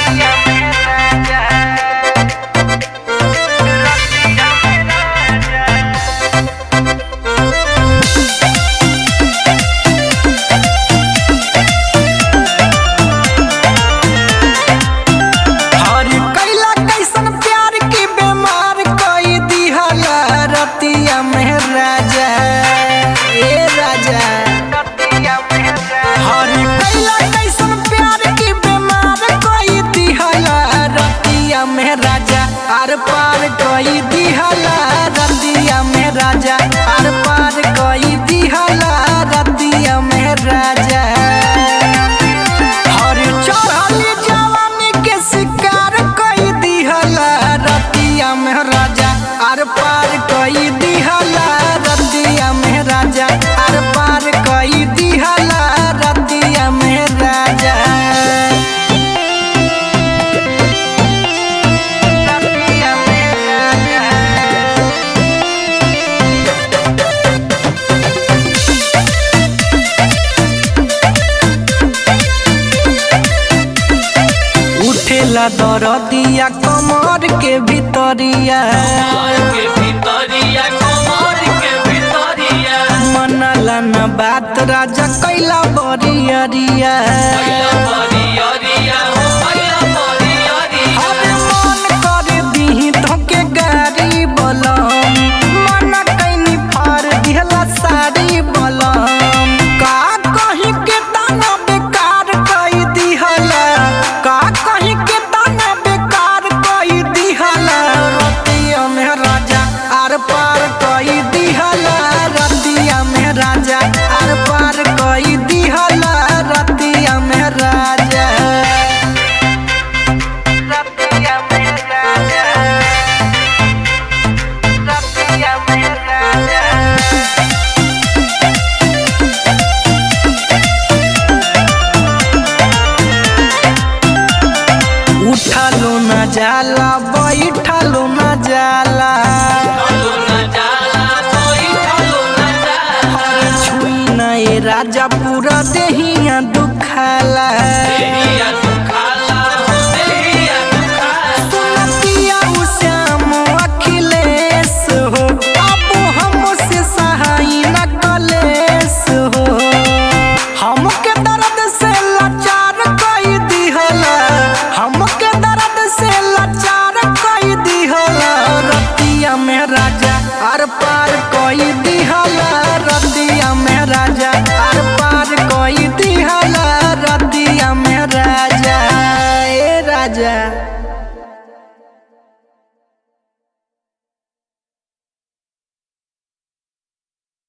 हर कैला कैसन प्यार की बीमार कई दिहला रतिया में राजा ए राजा हर कैला कैसन प्यार की बीमार कई दिहला रतिया में राजा आर पार कई दिहला रतिया में राजा आर पार कई दिहला रतिया में राजा हर चढ़ली जवानी के शिकार कई दिहला रतिया में राजा आर पार कई दिहला रतिया में राजा आर पार कई दिहला रतिया में राजा रतिया में राजा उठेला दरदिया कमर के भीतरिया के भितरिया कमर के भितरिया मनला न बात राजा कैला बरियरिया भैया बरियरिया हो भैया बरियरिया अरे मन कर दीही धोके गाड़ी बलम मन कैनी फार दिहला साड़ी बलम का कहीं के दाना बेकार कई दिहला का कहीं के दाना बेकार कई दिहला रतिया में राजा आर पार कई दिहला रतिया में राजा आर पार कई दिहला रतिया में राजा रतिया में राजा रतिया में राजा उठलो न जाला बैठलो न जाला लो न जाला कोई लो न जाला हर छुई न ए राजा पूरा देहिया दुखाला देहिया दुखाला हो देहिया दुखाला सुनतिया उ श्याम अखिलेश हो अब हमसे सहाय न कलेश हो हमके दर्द से लाचार कई दिहला हमके दर्द से लाचार कई दिहला रतिया में राजा आर पार कई दिहला रतिया में राजा आर पार कई दिहला रतिया में राजा ए राजा